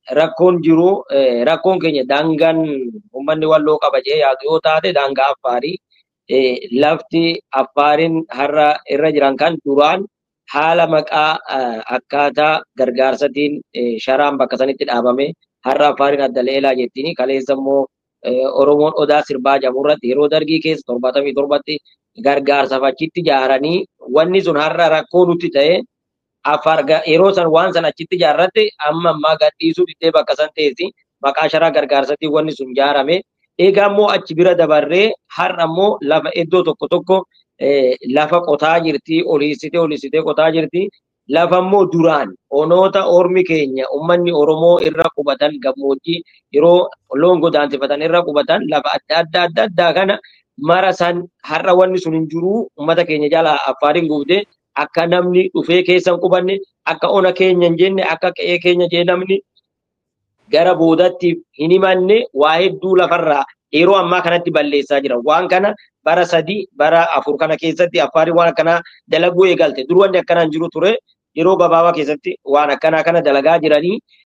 rakkoon jiru rakkoon keenya daangaan uummanni walloo qaba jee yaadu yoo taate daangaa affaarii lafti affaariin har'a irra jiran kan duraan haala maqaa akkaataa gargaarsatiin sharaan bakka sanitti dhaabame har'a affaariin adda leelaa jettiin kaleessa immoo Oromoon odaa sirbaa jamu irratti yeroo dargii keessa torbaatamii torbatti gargaarsaaf achitti ijaaranii wanni sun har'a rakkoo nutti ta'e affaar yeroo san waan san achitti ijaarratte amma ammaa gadhiisuu diddee bakka san teessi maqaa sharaa gargaarsatiin wanni sun ijaarame. Egaa immoo achi bira dabarree har'a immoo lafa iddoo tokko tokko lafa qotaa jirti oliisitee oliisitee qotaa jirti. Lafa immoo duraan onoota ormi keenya uummanni Oromoo irra qubatan gammoojjii yeroo loon godaansifatan irra qubatan lafa adda adda adda addaa kana mara san har'a wanni sun hin jiru uummata keenya jala affaariin guutee akka namni dhufee keessa hin qubanne akka ona keenya hin jenne akka qe'ee keenya jee namni gara boodatti hin himanne waa hedduu lafarraa yeroo ammaa kanatti balleessaa jira. Waan kana bara sadii bara afur kana keessatti affaariin waan akkanaa dalaguu eegalte. Dur wanni akkanaa hin jiru ture. Yeroo gabaabaa keessatti waan akkanaa kana dalagaa jiranii